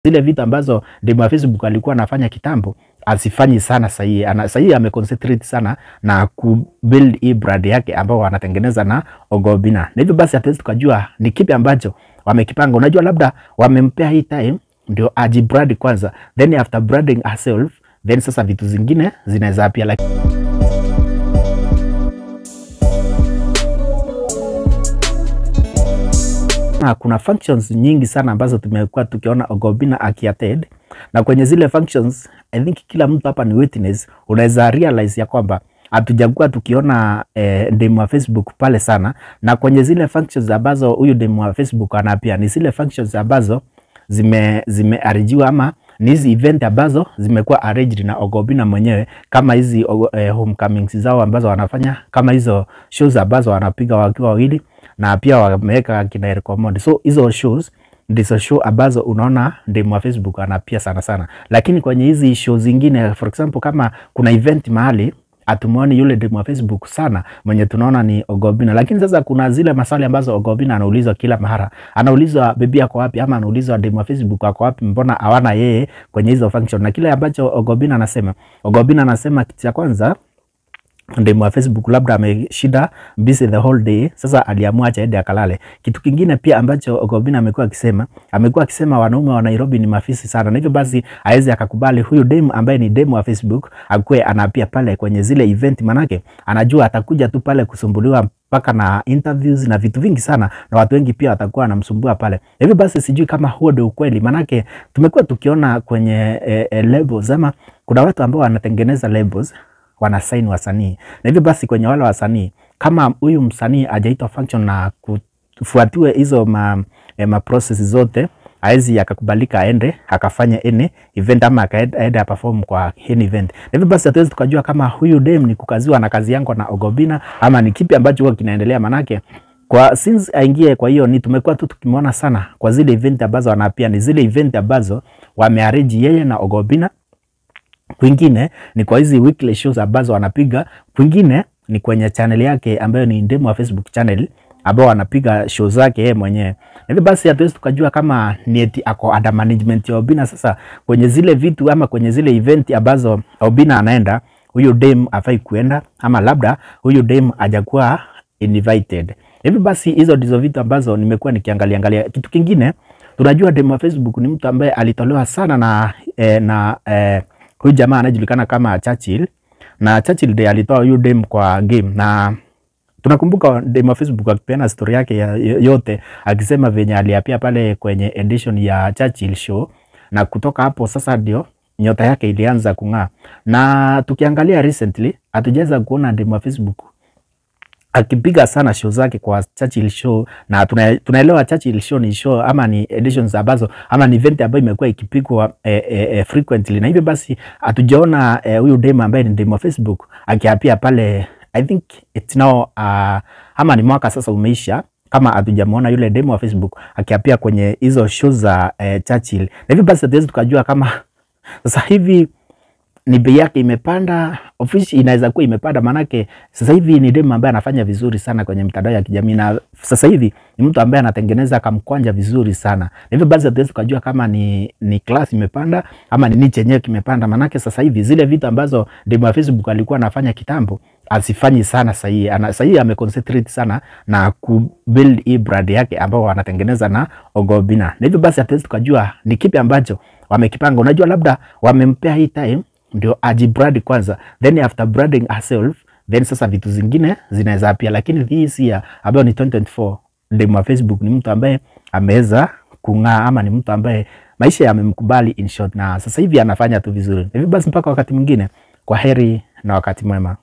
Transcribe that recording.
zile vitu ambazo demu wa Facebook alikuwa anafanya kitambo asifanyi sana sahii. Ana sahii ameconcentrate sana na kubuild hii brand yake ambao anatengeneza na Ogobina, na hivyo basi hatuwezi tukajua ni kipi ambacho wamekipanga. Unajua, labda wamempea hii time ndio ajibrand kwanza, then after branding herself, then sasa vitu zingine zinaweza pia like na kuna functions nyingi sana ambazo tumekuwa tukiona Ogobina akiattend, na kwenye zile functions I think kila mtu hapa ni witness, unaweza realize ya kwamba hatujakuwa tukiona eh, demu wa Facebook pale sana, na kwenye zile functions ambazo huyu demu wa Facebook anapia ni zile functions ambazo zime zimearijiwa ama ni hizi event ambazo zimekuwa arranged na Ogobina mwenyewe, kama hizi eh, homecomings zao ambazo wanafanya, kama hizo shows ambazo wanapiga wakiwa wawili na pia wameweka kina Eric Omondi. So hizo shows ndizo show ambazo unaona demu wa Facebook anapia sana sana, lakini kwenye hizi show zingine, for example, kama kuna event mahali atumuoni yule demu wa Facebook sana, mwenye tunaona ni Ogobina. Lakini sasa kuna zile maswali ambazo Ogobina anaulizwa kila mara, anaulizwa bebi ako wapi, ama anaulizwa demu wa Facebook ako wapi, mbona hawana yeye kwenye hizo function. Na kile ambacho Ogobina anasema, Ogobina anasema kitu cha kwanza demu wa Facebook labda ameshida busy the whole day, sasa aliamua acha aende akalale. Kitu kingine pia ambacho Ogobina amekuwa akisema, amekuwa akisema wanaume wa Nairobi ni mafisi sana, na hivyo basi aweze akakubali huyu demu ambaye ni demu wa Facebook akuwe anapia pale kwenye zile event, manake anajua atakuja tu pale kusumbuliwa mpaka na interviews na vitu vingi sana, na watu wengi pia watakuwa wanamsumbua pale. Hivyo basi sijui kama huo ndio ukweli, manake tumekuwa tukiona kwenye eh, eh, labels ama kuna watu ambao wanatengeneza labels wanasaini wasanii na hivyo basi kwenye wale wasanii kama huyu msanii ajaitwa function na kufuatiwe hizo ma, eh, ma process zote aezi akakubalika aende akafanya any event ama akaende aperform kwa any event. Na hivyo basi hatuwezi tukajua kama huyu dem ni kukaziwa na kazi yangu na Ogobina ama ni kipi ambacho huwa kinaendelea, manake kwa since aingie kwa hiyo ni tumekuwa tu tukimwona sana kwa zile event ambazo anapia, ni zile event ambazo wamearrange yeye na Ogobina kwingine ni kwa hizi weekly shows ambazo wanapiga, kwingine ni kwenye channel yake ambayo ni demu wa Facebook channel ambao anapiga show zake yeye mwenyewe. Hivyo basi hatuwezi tukajua kama ni eti ako under management ya Obina. Sasa kwenye zile vitu ama kwenye zile event ambazo Obina anaenda, huyu dem afai kuenda, ama labda huyu dem hajakuwa invited. Hivyo basi hizo ndizo vitu ambazo nimekuwa nikiangalia angalia. Kitu kingine tunajua demu wa Facebook ni mtu ambaye alitolewa sana na eh, na eh, huyu jamaa anajulikana kama Churchill na Churchill ndiye alitoa huyu dem kwa game, na tunakumbuka dem wa Facebook akipeana story yake ya yote akisema venye aliapia pale kwenye edition ya Churchill show, na kutoka hapo sasa ndio nyota yake ilianza kung'aa. Na tukiangalia recently hatujaweza kuona dem wa Facebook akipiga sana show zake kwa Churchill show, na tuna, tunaelewa Churchill show ni show ama ni editions ambazo ama ni event ambayo imekuwa ikipigwa eh, eh, frequently, na hivyo basi hatujaona huyu eh, dem ambaye ni dem wa Facebook akiapia pale. I think it's now uh, ama ni mwaka sasa umeisha kama hatujamwona yule demo wa Facebook akiapia kwenye hizo show za eh, Churchill, na hivyo basi hatuwezi tukajua kama sasa hivi ni bei yake imepanda, ofisi inaweza kuwa imepanda, maanake sasa hivi ni demu ambaye anafanya vizuri sana kwenye mitandao ya kijamii, na sasa hivi ni mtu ambaye anatengeneza kamkwanja vizuri sana. Na hivyo basi hatuwezi tukajua kama ni, ni class imepanda ama ni niche yenyewe kimepanda, maanake sasa hivi zile vitu ambazo demu wa Facebook alikuwa anafanya kitambo asifanyi sana sahii. Ana sahii ameconcentrate sana na kubuild hii brand yake ambao wanatengeneza na Ogobina, na hivyo basi hatuwezi tukajua ni kipi ambacho wamekipanga. Unajua, labda wamempea hii time ndio ajibrand kwanza, then after branding herself, then sasa vitu zingine zinaweza pia, lakini this year ambayo ni 2024 demu wa Facebook ni mtu ambaye ameweza kung'aa, ama ni mtu ambaye maisha yamemkubali in short, na sasa hivi anafanya tu vizuri. Hivyo basi mpaka wakati mwingine, kwa heri na wakati mwema.